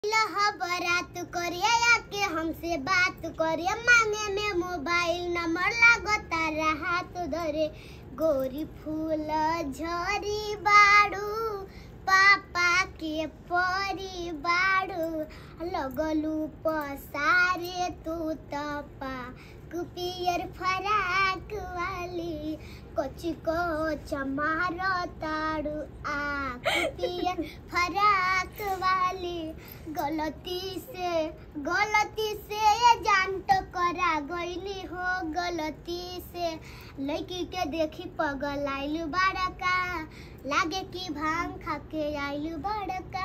बारात करिया या के हमसे बात करिया मांगे में मोबाइल नंबर लागता रहा तो धरे गोरी फूल झरी बाड़ू पापा के परी बाड़ू लगलू पसारे तू तपा कुपियर फराक वाली कोची को चमार ताड़ू आ कुपियर फराक वाली गलती से गलती से ये जान तो करा गईली हो गलती से लड़की के देखी पगल आइलू बड़का लागे कि भांग खा के आइलू बड़का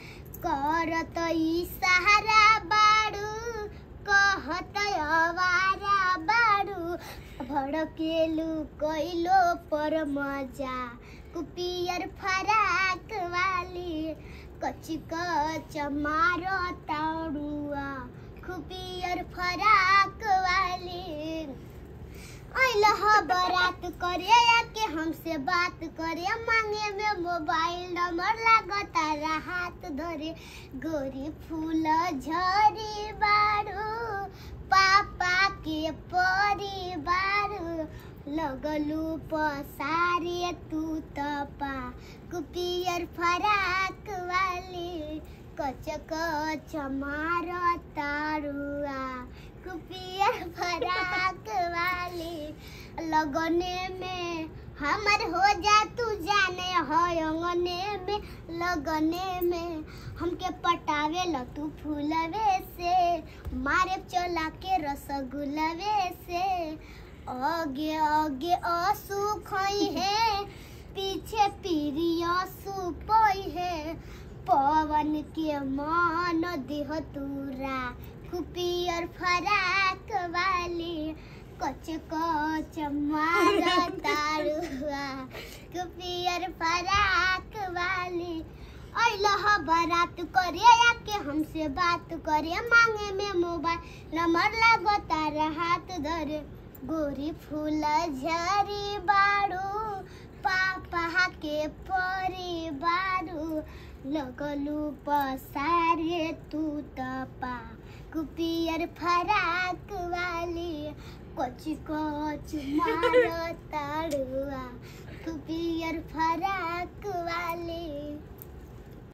करत ई सहारा बाड़ू कहत अवारा बाड़ू भड़केलू कैलो पर मजा कुपियर फराक वाली कची कच मारो ताड़ुआ कुपियर फराक वाली अइल ह बारात करे या के हमसे बात करे मांगे में मोबाइल नंबर लागता हाथ धरे गोरी फूल झरी बारू पापा के परी बारू लगलू पसारे तू तपा कुपियर फराक वाली कच कच मार तारुआ कुपियर फराक वाली लगने में हमर हो जा तू जाने हो अंगने में लगने में हमके पटावे ल तू फूलवे से मारे चला के रसगुलवे से आगे आगे आंसू खोई है पीछे पीरी आंसू पोई है पवन के मान देह तूरा कुपियर फराक वाली कच कच मार तारुआ कुपियर फराक वाली अइल ह बारात करे या के हमसे बात करे मांगे में मोबाइल नंबर लागता हाथ धरे गोरी फूल झरी बाड़ू पापा के परी बारू लगलू पसारे तू तपा कुपियर फराक वाली कच कच मार ताड़ुआ कुपियर फराक वाली